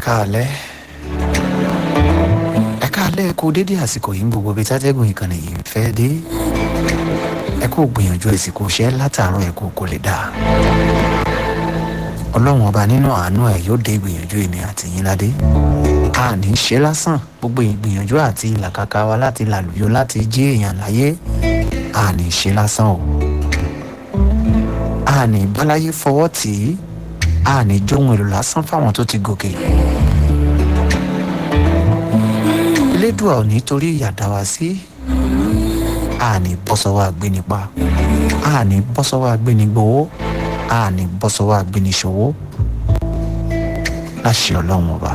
káalẹ́ ẹ káalẹ́ kó dédé àsìkò yìí ń gbogbo ibi tátẹ́gùn ìkànnì yìí ń fẹ́ dé ẹ kó gbìyànjú ìsìnkú iṣẹ́ látàárọ̀ ẹ kó kó lè dáa ọlọ́run ọba nínú àánú ẹ̀ yóò dé ìgbìyànjú èmi àti yín ládé a ní í ṣe lásán gbogbo ìgbìyànjú àti ìlàkàkà wa láti làlùyọ láti jí èèyàn láyé a ní í ṣe lásán o a ní báláyé fọwọ́ tì í a ní jóhun èlò lásán fáwọn tó ti gòkè elédùà ò ní torí ìyàdá wa sí a ní bọ́ sọ́wọ́ agbénipa a ní bọ́ sọ́wọ́ agbénigbowó a ní bọ́ sọ́wọ́ agbéniṣòwò láṣẹ ọlọ́run ọba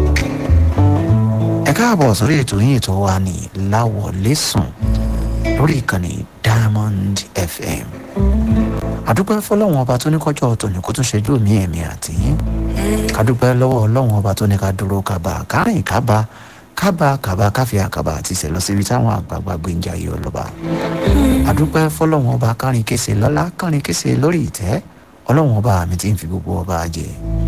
ẹ káàbọ̀ sórí ètò yín ètò wa ní láwọlé sùn lórí ìkànnì diamond fm àdúpẹ́ fọlọ́run ọba tó ní kọjọ́ ọ̀tọ̀ ní kó tún ṣẹ́jú mi ẹ̀mí àti yín kádúpẹ́ lọ́wọ́ ọlọ́run ọba tó ní ká dúró kábà kárìn kábà kábà kábà káfíà kábà àti ìṣẹ̀lọ síbi táwọn àgbààgbà gbé ń jayé ọlọ́ba àdúpẹ́ fọlọ́run ọba kárin kése lọ́lá kárin kése lórí ìtẹ́ ọlọ́run ọba mi ti ń fi gbogbo ọba jẹ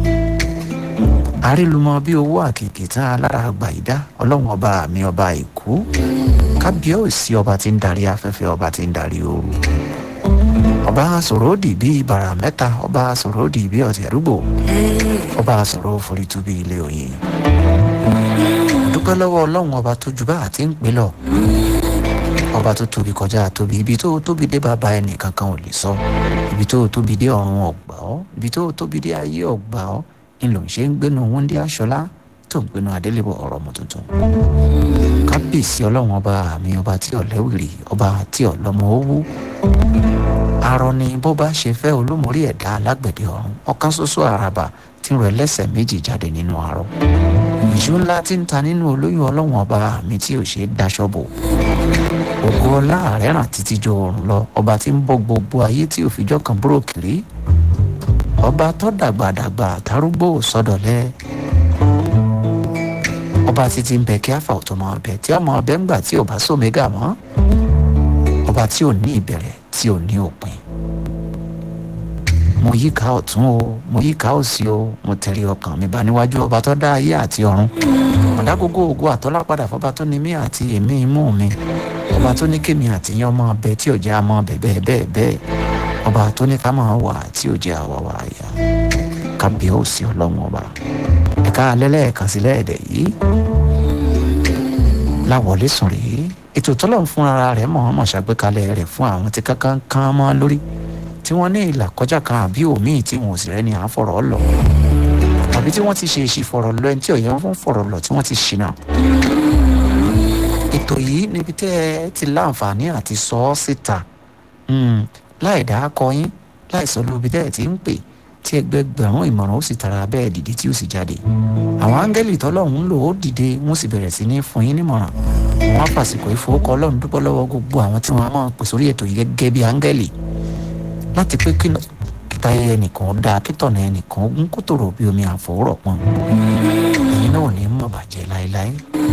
àrílùmọ bí owó àkèké tán alára àgbà ìdá ọlọ́run ọba mi ọba èkó kábíyèsí ọba tí ń darí afẹ́fẹ́ ọba tí ń darí ooru ọba sọ̀rọ̀ òdì bí ibàrà mẹ́ta ọba sọ̀rọ̀ òdì bí ọ̀tí àdúgbò ọba sọ̀rọ̀ forítú bí ilé òyìn dúpẹ́ lọ́wọ́ ọlọ́run ọba tó ju bá àti ń pè lọ ọba tó tóbi kọjá tóbi ibi tó tóbi dé bàbá ẹnì kankan ò lè sọ ibi tó tóbi dé ọ̀run ọ̀gbà ọ́ ibi tó tóbi dé ayé ọ̀gbà ọ́ ni lòun ṣe ń gbénu wúndí aṣọlá tó ń gbénu adélébọ̀ ọ̀rọ̀ ọmọ tuntun kábíyèsí ọlọ́run ọba àmì ọba tí ọ̀lẹ́wìrì ọba tí ọ̀lọ́mọ owó arọ ni bó bá ṣe fẹ́ olómórí ẹ̀dá alágbẹ̀dẹ ọ̀run ọ̀kan ṣoṣo àràbà tí ń rọ ẹlẹ́sẹ̀ méjì jáde nínú arọ ìṣó ńlá tí ń ta nínú olóyún ọlọ́run ọba àmì tí ò ṣe é daṣọ bò ògo ọlá rẹ̀ ràn títí jọ òrùn lọ ọba tí ń bọ́ gbogbo ayé tí òfijọ́ kan búrò kiri ọba tó dàgbàdàgbà tarúgbó sọdọ̀lẹ́ ọba títí ń bẹ kí àfà ọ̀tọ̀ mọ ọbẹ̀ tí ọmọ ọbẹ̀ ń gbà tí ò bá sómégà mọ́ ọba tí ò ní ìbẹ̀rẹ̀ tí ò ní òpin mo yíká ọ̀tún o mo yíká òsì o mo tẹ̀lé ọkàn mi bá níwájú ọba tó dá ayé àti ọ̀run ọ̀dàgógó ògo àtọ́lá padà fọba tó ní mí àti èmi imú mi ọba tó ní kémi àti yẹn ọmọ ọbẹ̀ tí ò jẹ́ àmọ́ ọbẹ̀ bẹ́ẹ̀ bẹ́ẹ̀ bẹ́ẹ̀ ọba tó ní ká máa wà tí ò jẹ́ àwa wà yá kábíyèsí ọlọ́run ọba ẹ̀ka alẹ́lẹ́ẹ̀kan sílẹ̀ ẹ̀dẹ̀ yìí láwọlé sùn rèé ètò tọ́lọ̀ fún ara rẹ̀ mọ̀ọ́mọ̀ ṣàgbékalẹ̀ rẹ̀ fún àwọn tí kankan kan mọ́ lórí tí wọ́n ní ìlà kọjá kan àbí òmíì tí wọn ò sì rẹ́ni à ń fọ̀rọ̀ lọ tàbí tí wọ́n ti ṣe èsì fọ̀rọ̀ lọ ẹni tí ọ̀yẹ́ wọn fún fọ̀rọ̀ lọ tí wọ́n ti ṣìnà. ètò yìí níbi tẹ́ ẹ ti láǹfààní àti sọ ọ́ síta láì dá akọ yín láì sọ lóbi tẹ́ ẹ ti ń pè tí ẹgbẹgbẹ̀rún ìmọ̀ràn ó sì tara bẹ́ẹ̀ dìde tí ó sì jáde àwọn áńgẹ́lì tọ́lọ́hún lò ó dìde wọ́n sì bẹ̀rẹ̀ sí ní fún yín nímọ̀ràn wọ́n á fàsìkò ìfowókọ ọlọ́run dúpọ́ lọ́wọ́ gbogbo àwọn tí wọ́n á máa pè sórí ètò yìí gẹ́gẹ́ bí áńgẹ́lì láti pé kí kíta ẹnìkan dáa kítọ̀nà ẹnìkan ogún kó tòrò bí omi àfọwọ́rọ̀ pọn ẹ̀yin náà ò ní mọ̀ bàjẹ́ láéláé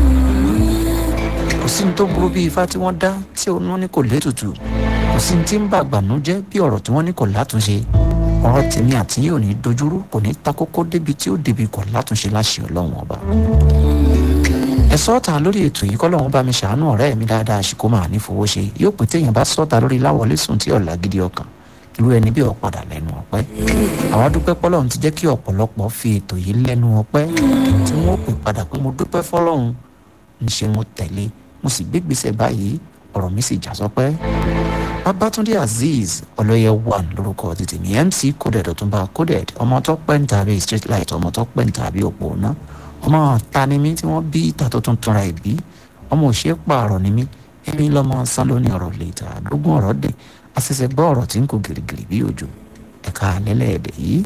kò sí ní tó burú bí ifá tí wọ́n dá tí wọ́n ní kò létùtù kò sí ní tí ń bàgbànú jẹ́ bí ọ̀rọ̀ tí wọ́n ní kò látúnṣe ọ̀rọ̀ tèmi àti yìí ò ní dojúrú kò ní takókó débi tí ó débi kọ̀ látúnṣe láṣẹ ọlọ́run ọba. ẹ sọ́ọ̀tà lórí ètò yìí kọ́lọ́run bá mi ṣàánú ọ̀rẹ́ mi dáadáa ṣìkó máa ní fowó ṣe yóò pín téèyàn bá sọ́ọ̀tà lórí láwọlé sùn tí ọ̀la gidi ọkàn irú ẹni bí ọ̀padà lẹ́nu ọ̀pẹ́. àwọn dúpẹ́ pọ́lọ́run ti jẹ́ kí ọ̀pọ̀lọpọ̀ fi ètò yìí lẹ́nu ọ̀pẹ́ tí wọ́n pè padà pé mo dúpẹ́ fọ́lọ́run ń ṣe mo tẹ̀lé mo sì gbégbèsè báyìí ọ̀rọ̀ mi sì já sọpẹ́ babatunde azeez ọlọyẹ one lórúkọ tètè ní mc coded ọtúnba coded ọmọ tó pẹ́ ń tàbí street light ọmọ tó pẹ́ ń tàbí òpó ná ọmọ tanimí tí wọ́n bí ìta tó tún túnra ìbí ọmọ òṣè pààrọ̀ ni mí èmi lọ́mọ sálóní ọ̀rọ̀ lẹ́tà lógún ọ̀rọ̀ dé àṣẹṣẹ gbọ́ ọ̀rọ̀ tí ń kó gìrìgìrì bí òjò ẹ̀ka lẹ́lẹ́ẹ̀dẹ̀ yìí.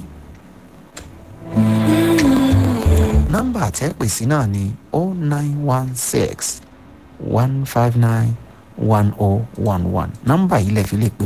nọ́mbà àtẹ́pèsí náà ni oh nine one six one five nine one oh one one nọ́mbà yìí lè fi lè pè